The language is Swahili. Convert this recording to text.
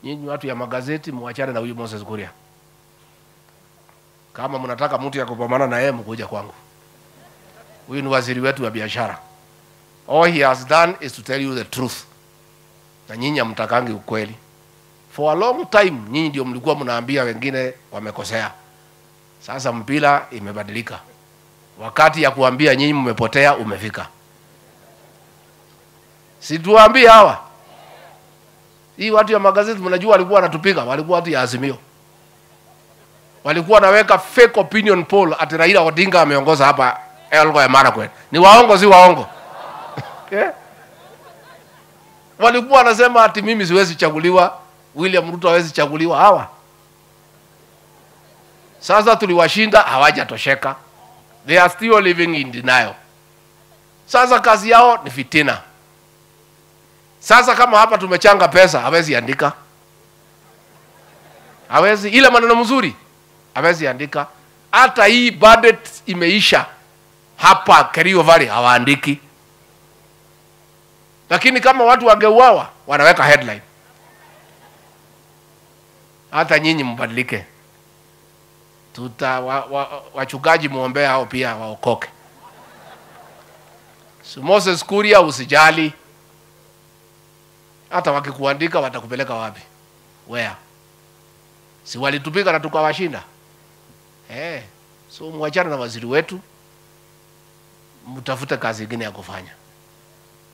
Nyinyi watu ya magazeti muachane na huyu Moses Kuria. Kama mnataka mtu ya kupambana na yeye mkuja kwangu. Huyu ni waziri wetu wa biashara. All he has done is to tell you the truth. Na nyinyi hamtakangi ukweli. For a long time nyinyi ndio mlikuwa mnaambia wengine wamekosea. Sasa mpira imebadilika. Wakati ya kuambia nyinyi mmepotea umefika. Situambie hawa hii watu ya magazeti, mnajua walikuwa wanatupiga, walikuwa watu ya Azimio, walikuwa wanaweka fake opinion poll ati Raila Odinga ameongoza hapa Elgeyo Marakwet. Ni waongo, si waongo? yeah. Walikuwa wanasema ati mimi siwezi chaguliwa, William Ruto hawezi chaguliwa. Hawa sasa tuliwashinda, hawajatosheka, they are still living in denial. Sasa kazi yao ni fitina. Sasa kama hapa tumechanga pesa, hawezi andika, hawezi ile maneno mzuri, hawezi andika. Hata hii budget imeisha hapa Kerio Valley hawaandiki, lakini kama watu wangeuawa wanaweka headline. Hata nyinyi mbadilike, tuta wa, wa, wachungaji muombea hao pia waokoke. So Moses Kuria, usijali hata wakikuandika watakupeleka wapi? Where? Si walitupiga na tukawashinda eh? So mwachana na waziri wetu, mtafute kazi ingine ya kufanya.